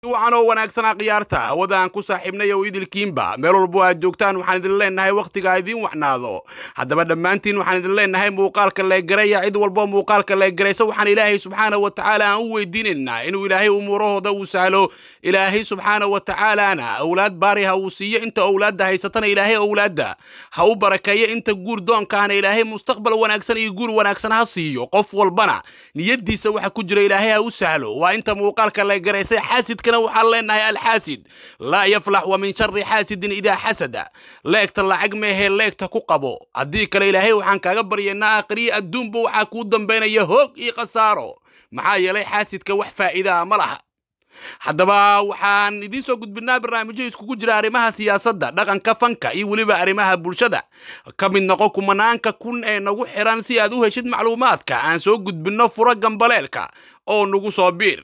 wacan oo wanaagsanaa khiyaarta hawadaan ku saaxiibnay oo idilkiinba meel walbo aad joogtaan waxaan idin leenahay wakhtigaa idiin wacnaado haddaba dhammaantiin waxaan idin leenahay muuqaalka leegaraya cid walbo muuqaalka leegaraysa waxaan ilaahay subxaana wa tacaala aan u weydiinaynaa inuu ilaahay umuurahooda uu sahlo ilaahay subxaana wa tacaalaana awlaad baari ha uu siiyo inta owlaadda haysatana ilaahay owlaadda ha u barakeeyo inta guur doonkaana ilaahay mustaqbal wanaagsan iyo guur wanaagsan ha siiyo qof walbana niyadiisa waxa ku jira ilaahay ha u sahlo waa inta muuqaalka leegaraysay xaasidka waxaan leenahay alxaasid laa yaflax wa min shari xaasidin idaa xasada leegta lacag meehee leegta ku qabo haddii kale ilaahay waxaan kaaga baryaynaa aakhiriya adduunba waxaa kuu dambaynaya hoog iyo khasaaro maxaa yeelay xaasidka wax faa'iidaa ma laha haddaba waxaan idiin soo gudbinaa barnaamijyo iskugu jira arrimaha siyaasadda dhaqanka fanka iyo weliba arrimaha bulshada ka mid noqo kumanaanka kun ee nagu xiran si aad u heshid macluumaadka aan soo gudbinno furo gambaleelka oo nagu soo biir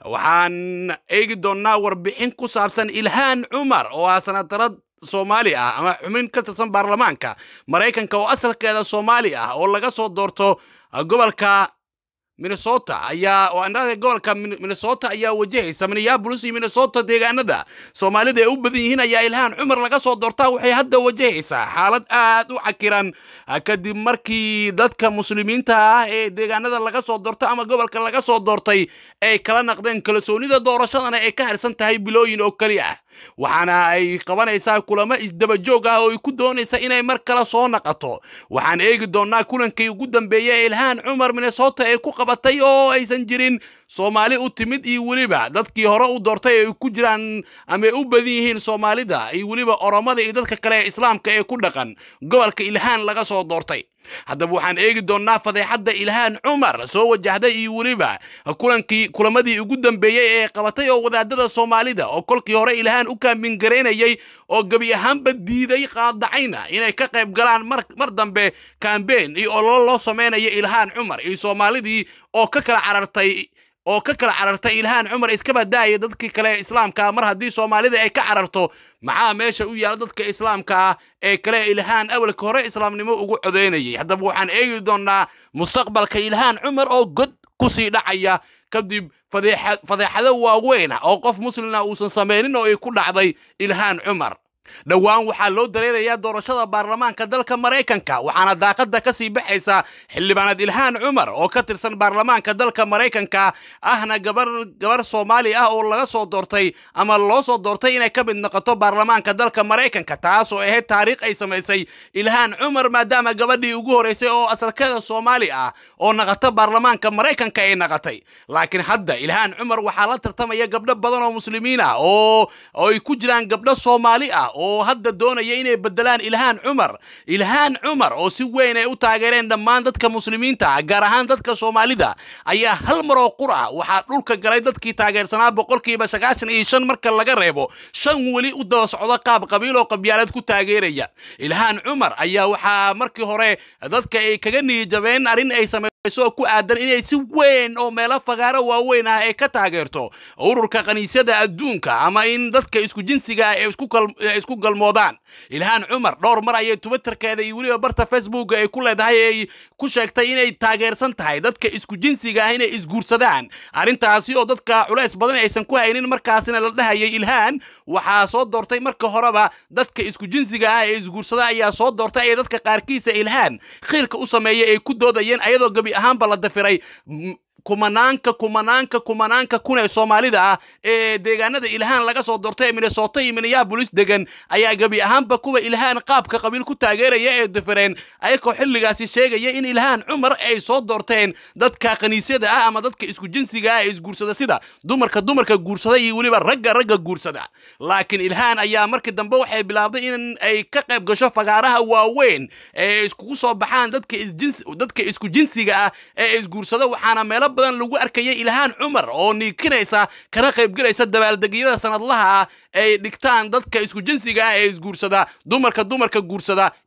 waxaan eegi doonnaa warbixin ku saabsan ilhaan cumar oo ah sanatarad soomaali ah ama xubin ka tirsan baarlamaanka maraykanka oo asalkeeda soomaali ah oo laga soo doorto gobolka minnesota ayaa oo andhada gobolka minnesota ayaa wajahaysa minneapolis iyo minnesota deegaanada soomaalida ay u badan yihiin ayaa ilhaan cumar laga soo doortaa waxay hadda wajahaysaa xaalad aad u cakiran kadib markii dadka muslimiinta ah ee deegaanada laga soo doorto ama gobolka laga soo doortay ay kala naqdeen kalsoonida doorashadana ay ka harsan tahay bilooyin oo keli ah waxaana ay qabanaysaa kulamo isdaba joog ah oo ay ku doonaysa inay mar kale soo naqato waxaan eegi doonnaa kulankii ugu dambeeyey ee ilhaan cumar minnesota ee ku qabatay oo aysan jirin soomaali u timid iyo weliba dadkii hore u doortay ay ku jiraan ama ay u badan yihiin soomaalida iyo weliba oromada iyo dadka kale ee islaamka ee ku dhaqan gobolka ilhaan laga soo doortay haddaba waxaan eegi doonnaa fadeexadda ilhaan cumar soo wajahday iyo weliba kulankii kulamadii ugu dambeeyey ee qabatay oo wadaadada soomaalida oo kolkii hore ilhaan u kaambingaraynayay oo gebi ahaanba diiday qaadacayna inay ka qayb galaan mar dambe kambeyn iyo ololo loo samaynayo ilhaan cumar iyo soomaalidii oo ka kala carartay oo ka kala carartay ilhaan cumar iskaba daaya dadkii kale islaamkaa mar haddii soomaalida ay ka cararto maxaa meesha u yaala dadka islaamka ah ee kale ilhaan awalka hore islaamnimo ugu codaynayay haddaba waxaan eegi doonnaa mustaqbalka ilhaan cumar oo god ku sii dhacaya kadib fadeexado waaweyn ah oo qof muslina uusan samaynin oo ay ku dhacday ilhaan cumar dhowaan waxaa loo dareerayaa doorashada baarlamaanka dalka maraykanka waxaana daaqadda ka sii baxaysa xildhibaanad ilhaan cumar oo ka tirsan baarlamaanka dalka maraykanka ahna gabar gabar soomaali ah oo laga soo doortay ama loo soo doortay inay ka mid noqoto baarlamaanka dalka maraykanka taas oo ahayd taariikh ay samaysay ilhaan cumar maadaama gabadhii ugu horeysay oo asalkeeda soomaali ah oo naqata baarlamaanka maraykanka ay naqatay laakiin hadda ilhaan cumar waxaa la tartamaya gabdho badan oo muslimiin ah oo ay ku jiraan gabdho soomaali ah oo hadda doonaya inay bedelaan ilhaan cumar ilhaan cumar oo si weyn ay u taageereen dhammaan dadka muslimiinta ah gaar ahaan dadka soomaalida ayaa hal mar oo qur ah waxaa dhulka galay dadkii taageersanaa boqolkiiba sagaashan iyo shan marka laga reebo shan weli u daba socdo qaab qabiil oo qabyaalad ku taageeraya ilhaan cumar ayaa waxaa markii hore dadka ay kaga niyijabeen arrin ay samayso ku aadan inay si weyn oo meelo fagaaro waaweyn ah ay ka taageerto ururka kaniisyada adduunka ama in dadka isku jinsiga ay isku galmoodaan ilhaan cumar dhowr mar ayay twitterkeeda iyo weliba barta facebooka ay ku leedahay ay ku sheegtay inay taageersan tahay dadka isku jinsiga ah inay isguursadaan arrintaasi oo dadka culays badan aysan ku haynin markaasina la dhahayay ilhaan waxaa soo doortay marka horeba dadka isku jinsiga ah ee isguursada ayaa soo doortay ee dadka qaarkiisa ilhaan khiilka u sameeyay ay ku doodayeen ayadoo gebi ahaanba la dafiray kumanaanka kumanaanka kumanaanka kun ee soomaalida ah ee deegaanada ilhaan laga soo doortay ee minnesota iyo minneabolis degan ayaa gebi ahaanba kuwa ilhaan qaabka qabiil ku taageeraya ee dafireen ayagoo xilligaasi sheegaya in ilhaan cumar ay soo doorteen dadka kaniisyada ah ama dadka isku jinsiga ah ee isguursada sida dumarka dumarka guursada iyo weliba ragga ragga guursada laakiin ilhaan ayaa markii dambe waxay bilaabday in ay ka qayb gasho fagaaraha waaweyn ee iskugu soo baxaan dadka dadka isku jinsiga ah ee isguursada waxaana meelo badan lagu arkayay ilhaan cumar oo niikinaysa kana qaybgelaysa dabaaldegyada sanadlaha ah ay dhigtaan dadka isku jinsiga ah ee isguursada dumarka dumarka guursada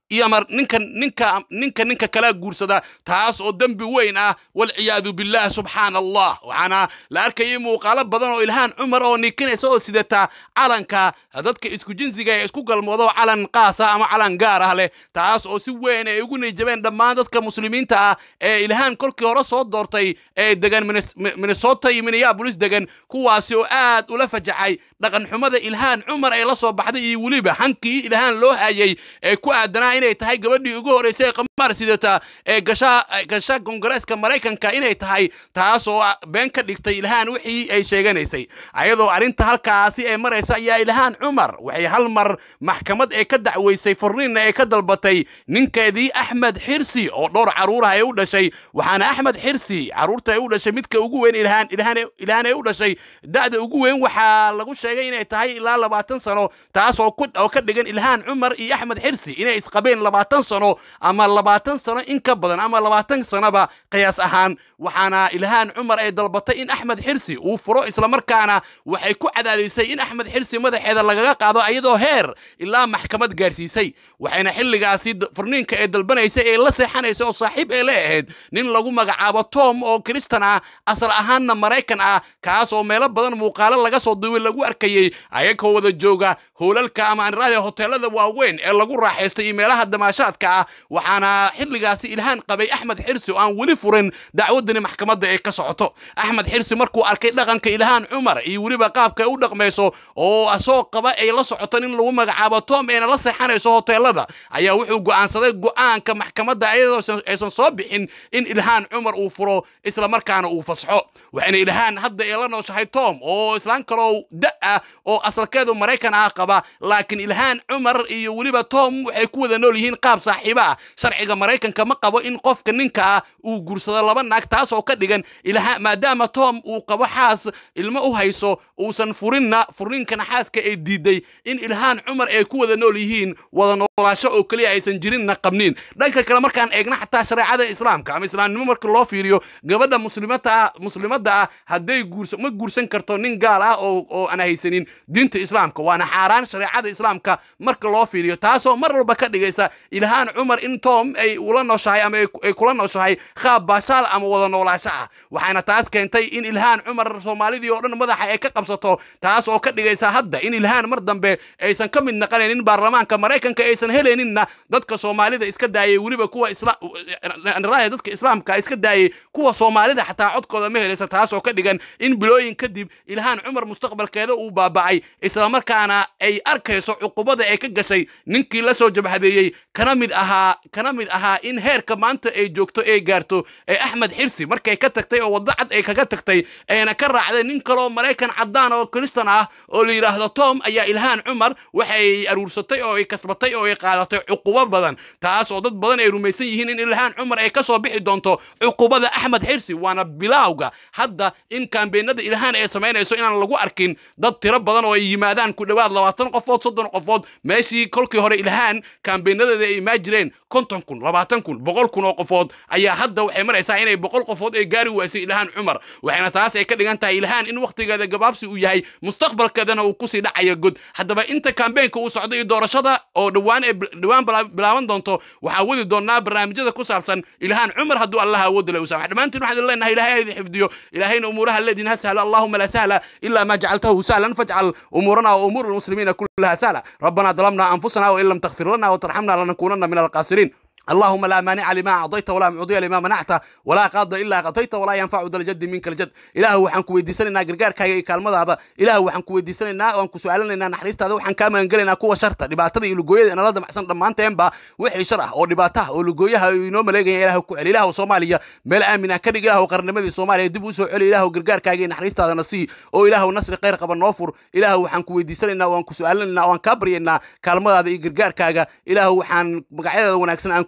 iyo mar ninka ninka ninka ninka kala guursada taas oo dembi weyn ah walciyaadu billah subxaana allah waxaana la arkayay muuqaalo badan oo ilhaan cumar oo nikinaysa oo sidata calanka dadka isku jinsiga ee isku galmoodo calan qaasa ama calan gaar ah leh taas oo si weyn ay ugu niyjabeen dhammaan dadka muslimiinta ah ee ilhaan kolkii hore soo doortay ee degan minnesota iyo minneapolis degan kuwaasi oo aad ula fajacay dhaqan xumada ilhaan cumar ee la soo baxday iyo weliba hankii ilhaan loo hayay ee ku aadanaa inay tahay gabadhii ugu horreysay ee qamaar sidata ee gasha gasha kongareeska maraykanka inay tahay taas oo been ka dhigtay ilhaan wixii ay sheeganaysay ayadoo arrinta halkaasi ee maraysa ayaa ilhaan cumar waxay hal mar maxkamad ee ka dacweysay furniinna ee ka dalbatay ninkeedii axmed xirsi oo dhowr carruurah ee u dhashay waxaana axmed xirsi carruurta ee u dhashay midka ugu weyn ilhaan ilhaan ilhaan ee u dhashay da'da ugu weyn waxaa lagu sheegay inay tahay ilaa labaatan sano taas oo ku oo ka dhigan ilhaan cumar iyo axmed xirsi inay isqabeen labaatan sano ama labaatan sano in ka badan ama labaatan sanoba qiyaas ahaan waxaana ilhaan cumar ay dalbatay in axmed xirsi uu furo islamarkaana waxay ku cadaadisay in axmed xirsi madaxeeda lagaga qaado iyadoo heer ilaa maxkamad gaarsiisay waxayna xilligaasi furniinka ee dalbanaysa ee la seexanaysa oo saaxiib ee la ahayd nin lagu magacaabo tom oo kristan ah asal ahaanna maraykan ah kaas oo meelo badan muuqaalo laga soo duubay lagu arkayey ayagoo wada jooga howlalka ama anraada hoteelada waaweyn ee lagu raaxaystay iyo meelaha damaashaadka ah waxaana xilligaasi ilhaan qabay axmed xirsi oo aan weli furin dacwadani maxkamadda ee ka socoto axmed xirsi markuu arkay dhaqanka ilhaan cumar iyo weliba qaabka ay u dhaqmayso oo asoo qaba ay la socoto nin lagu magacaabo tom eena la seexanayso hoteelada ayaa wuxuu go'aansaday go'aanka maxkamadda ayadoo aysan soo bixin in ilhaan cumar uu furo islamarkaana uu fasxo waxayna ilhaan hadda ee la nooshahay tom oo islaan kaloo da ah oo asalkeedu maraykan ah qaba laakiin ilhaan cumar iyo weliba tom waxay ku wada nool yihiin qaab saaxiibo ah sharciga maraykanka ma qabo in qofka ninka ah uu guursado laba naag taas oo ka dhigan ilhaan maadaama tom uu qabo xaas ilmo u hayso uusan furinna furniinkana xaaska ay diiday in ilhaan cumar ay ku wada nool yihiin wada noolaasho oo keliya aysan jirinna qabniin dhanka kale markaan eegna xataa shareecada islaamka ama islaamnimo marka loo fiiriyo gabadha muslimata muslimadda ah hadday guursa ma guursan karto nin gaal ah oo oo aan haysanin diinta islaamka waana xaaraan shareecada islaamka marka loo fiiriyo taasoo mar walba ka dhigaysa ilhaan cumar in tom ay ula nooshahay ama ay kula nooshahay qaab baashaal ama wada noolaasho ah waxaana taas keentay in ilhaan cumar soomaalidii oo dhan madaxa ay ka qabsato taas oo ka dhigaysa hadda in ilhaan mar dambe aysan ka mid naqanaynin baarlamaanka maraykanka aysan helayninna dadka soomaalida iska daayay weliba kuwa islaamraaya dadka islaamka iska daayay kuwa soomaalida xataa codkooda ma helaysa taas oo ka dhigan in bilooyin kadib ilhaan cumar mustaqbalkeeda uu baaba'ay islamarkaana ay arkayso cuqubada ay ka gashay ninkii la soo jabhadeeyey kana mid ahaa kana mid ahaa in heerka maanta ay joogto ay gaarto ee axmed xirsi markay ka tagtay oo waddo cad ay kaga tagtay ayna ka raacday nin kaloo maraykan caddaan oo kristan ah oo la yidhaahdo tom ayaa ilhaan cumar waxay aruursatay oo ay kasbatay oo ay qaadatay cuqubo badan taas oo dad badan ay rumaysan yihiin in ilhaan cumar ay ka soo bixi doonto cuqubada axmed xirsi waana bilaawga hadda in kaambeenada ilhaan ay samaynayso inaan lagu arkin dad tiro badan oo ay yimaadaan ku dhowaad labaatan qofood soddon qofood meeshii kolkii hore ilhaan kaambeenadeeda ay imaa jireen konton kun labaatan kun boqol kun oo qofood ayaa hadda waxay maraysaa inay boqol qofood ay gaari waysay ilhaan cumar waxayna taas ay ka dhigan tahay ilhaan in wakhtigeeda gabaabsi uu yahay mustaqbalkeedana uu kusii dhacayo god haddaba inta kaambeenka uu socdo iyo doorashada oo dhowaan ee dhowaan bilaaban doonto waxaa wadi doonaa barnaamijyada ku saabsan ilhaan cumar hadduu allaha awoodda le u saamax dhammaantiin waxaan idin leenahay ilahay ha idin xifdiyo ilahayna umuuraha leediin ha sahla allahuma la sahla ila ma jacaltahu sahlan fajcal umuurana wa umuur almuslimiina kullaha sahla rabbana ظلمنا أنفسنا وإن لم تغفر لنا وترحمنا لنكونن من الخاسرين اللهم لا مانع لما أعطيت ولا معطي لما منعت ولا قاضي إلا قضيت ولا ينفع ذا الجد منك الجد إله وحن كويديسنا غرغار كاي كلمada إله وحن كويديسنا وان كسؤالنا naxariistaada waxaan ka maangalina kuwa sharta dhibaatada iyo lugooyada inala damacsan dhammaanteenba wixii shar ah oo dhibaataha oo lugooyaha inoo maleegaya ilaah ku celi ilaah Soomaaliya meel aamina ka dhig ilaah qarnimadii Soomaaliya dib u soo celi ilaah gargaarkaaga iyo naxariistaada nasi oo ilaah nasri khayr qaba noo fur ilaah waxaan kuweydiisanayna waan ku su'aalanayna waan ka baryaynaa kaalmadaada iyo gargaarkaaga ilaah waxaan magacyada wanaagsan aan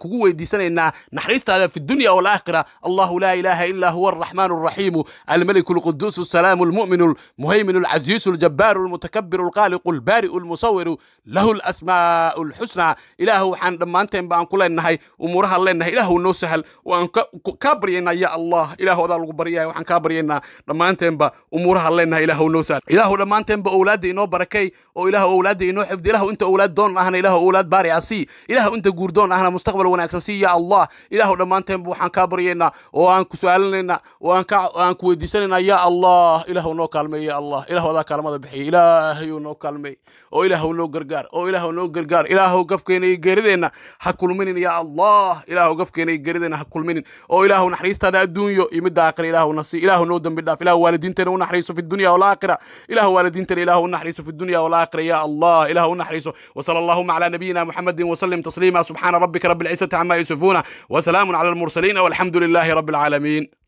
kugu weydiisanaynaa naxariistaada fi dunya walaakhira allahu laa ilaaha ilaa huwa الرحمن الرحيم الملك القدوس السلام المؤمن المهيمن العزيز الجبار المتكبر الخالق البارئ المصور له الأسماء الحسنى إله وحان دمانتين بان كل إنهاي أمورها لنا إله نو سهل وأن كابرينا يا الله إله ذا الغبرية وحان كابرينا دمانتين با أمورها لنا إله نو سهل إله دمانتين با أولادي إنو بركي أو إله أولادي إنو حفظ إله أنت أولاد دون أهنا إله أولاد باري أسي إله أنت جوردون أهنا مستقبل ونأكسي يا الله إله دمانتين با وحان كابرينا وأن كسؤالنا وأن aan ku weydiisanayna ya allah ilaahu noo kaalmey ya allah ilaahu adaa kaalmada bixiya ilaahayuu noo kaalmey oo ilaahu noo gargaar oo ilaahu noo gargaar ilaahu gafkeena iyo geerideenna ha kulminin ya allah ilaahu gafkeena iyo geerideenna ha kulminin oo ilaahu naxariistaada adduunyo iyo midda aakhira ilaahu nasi ilaahu noo dembi dhaaf ilaahu waalidiinteena u naxariiso fi dunya walaakhira ilaahu waalidiinteena ilaahu u naxariiso fi dunya walaakhira ya allah ilaahu u naxariiso وصلى اللهم على نبينا محمد وسلم تسليما سبحان ربك رب العزة عما يصفون وسلام على المرسلين والحمد لله رب العالمين